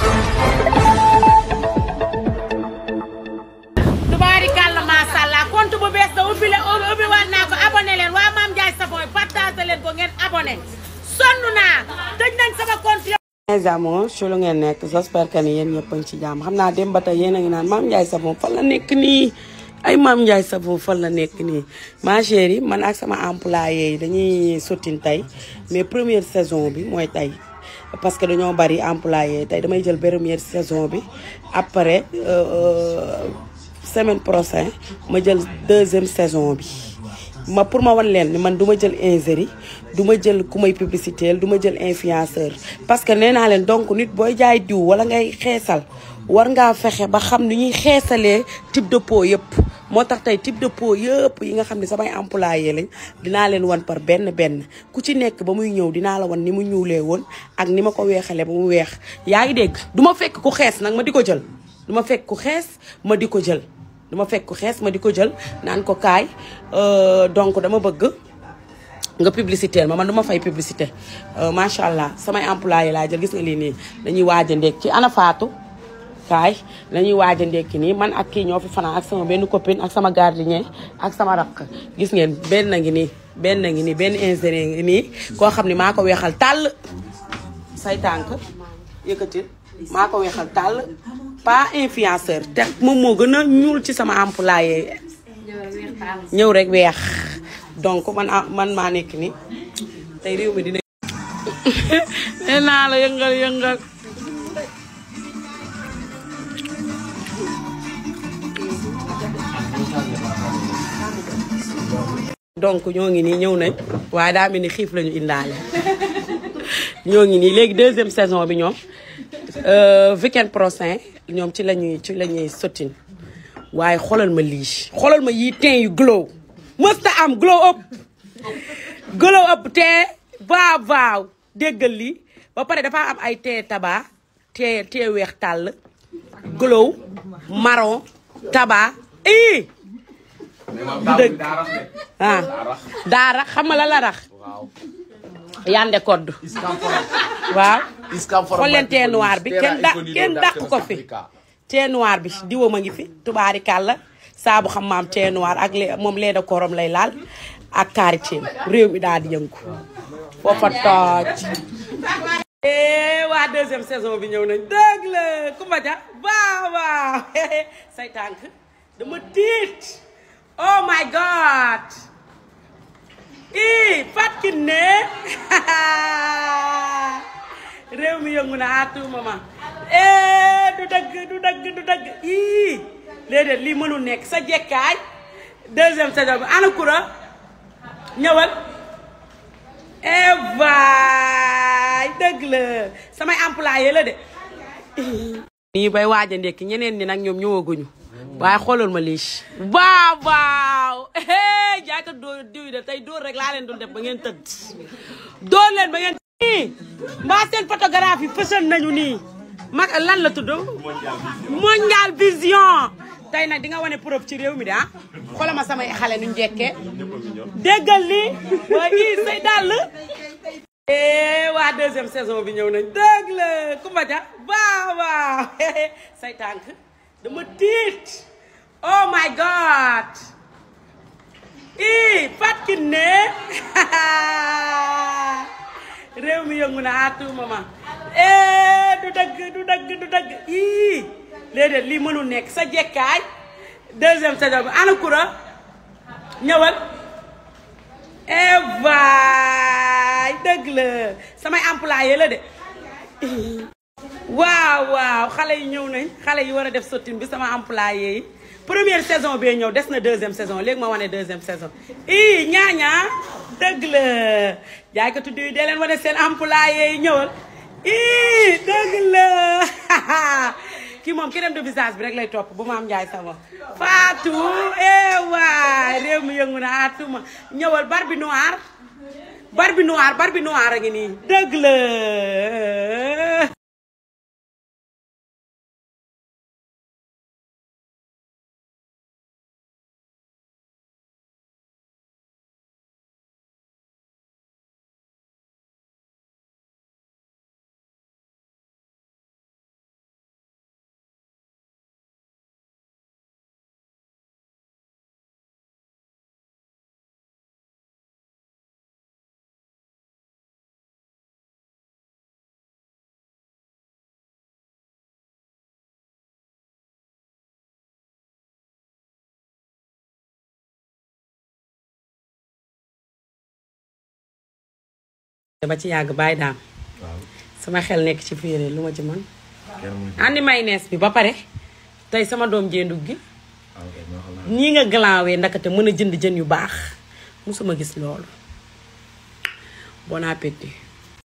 tubaarikàlla macha allah compte bu bees da ubbi leen ubbi waat naa ko abonné leen waa Mame Ndiaye Savon partagé leen ko ngeen abonné sonn naa tëj nañ sama compte mes amours ci lu ngeen nekk j'espère que ni yéen ñëpp a ngi ci jàmm xam naa dem ba tey yéen a ngi naan Mame Ndiaye Savon fan la nekk nii ay Mame Ndiaye Savon fan la nekk nii ma chérie man ak sama employé yi dañuy sottin tey mais première saison bi mooy tey parce que dañoo bari employé tey damay jël première saison bi après semaine prochaine ma jël deuxième saison bi ma pour ma wan leen ni man du ma jël ingérie du ma jël ku may publicité du ma jël influenceur parce que nee naa leen donc nit booy jaay diw wala ngay xeesal war ngaa fexe ba xam ni ñuy xeesalee type de peau yëpp moo tax tey type de peau yëpp yi nga xam ne samay employé lañ dinaa leen wan par benn benn ku ci nekk ba muy ñëw dinaa la wan ni mu ñuulee woon ak ni ma ko weexalee ba mu weex yaa ngi dégg du ma fekk ku xees nag ma di ko jël du ma fekk ku xees ma di ko jël dama fekk ku xees ma di ko jël naan ko kaay donc dama bëgg nga publicité ma man du ma fay publicité macha allah samay employé laa jël gis nga lii nii dañuy waaj a ndekki ana Fatou kaay dañuy waaj a ndekki nii man ak kii ñoo fi fanaan ak sama benn copine ak sama gardien ak sama rakk gis ngeen benn ngi nii benn ngi nii benn ingénieur ngi nii koo xam ne maa ko weexal tàll say tànk yëkkatil maa ko weexal tàll pas influenceur te moom moo gën a ñuul ci sama employé ñëw rek weex donc man man maa nekk ni tey réew mi dina nee naa la yëngal yëngal donc ñoo ngi nii ñëw nañ waaye daa mel ni xiif lañu indaale ñoo ngi nii léegi deuxième saison bi ñoom weekend prochain ñoom ci lañuy ci la ñuy sottin waaye xoolal ma lii xoolal ma yii teint yu glow mësta am glow up glow up teint waaw waaw déggal lii ba pare dafa am ay teint tabac teint teint weex tàll glow marron tabac ii du dëgg ah daara xam nga la la rax yande kodd waaw xool leen teint noir bi kenn da kenn dàq ko fi teint noir bi diwam a ngi fi tubaari kàlla saabu xam maam teint noir ak moom lee da korom lay laal ak karité réew mi daal di yëngu foofa tooj waa deuxième saison bi ñëw nañ dëgg la Kumba Ja waaw waaw say tànk dama tiit oh my god ii Fatou Kiné réew mi yëngu na à tout moment eh du dëgg du dëgg du dëgg ii léeg-léeg lii mënul nekk sa jekkaay deuxième saison bi ana kura ñëwal eh waay dëgg la samay employé la de. nii bay waaj a ndekki ñeneen ñi nag ñoom ñëwaguñu waaye xoolal ma lii waaw waaw jaay ko dóor diw de tey dóor rek laa leen dul def ba ngeen tëdd dóor leen ba ngeen nii mbaa seen photographie fësal nañu nii mag lan la tudd mondial vision tey nag di nga wane preuve ci réew mi de ah xoolal ma samay xale nu njëkkee déggal li waaye ii say dàll waa deuxième saison bi ñëw nañ dëgg la Kumba Ja waaw waaw say tànk dama tiit oh my god ii Fatou Kiné réew mi yëngu na à tout moment eh du dëgg du dëgg du dëgg ii léeg-léeg lii mënul nekk sa jekkaay deuxième saison bi ana kura ñëwal eh waay dëgg la samay employé la de waaw waaw xale yi ñëw nañ xale yi war a def sottine bi sama employé yi première saison bee ñëw des na deuxième saison léegi ma wane deuxième saison ii ñaañaa dëgg la jaay ko tudd yi dee leen wane seen employé yi ñëwal ii dëgg la kii moom crème de visage bi rek lay topp bu Mame Ndiaye Savon Fatou eh waay réew mi yëngu na atuma ñëwal Barbie noire Barbie noire Barbie noire a ngi nii dëgg la ba ci yàgg bàyyi daam waaw sama xel nekk ci féeré lu ma ci mën kenn mënu ci andi mayonnaise bi ba pare tey sama doom jéendug gi waaw kay moo xam naa nii nga glanwee ndakate mën a jënd jën yu baax musuma gis loolu bon appétit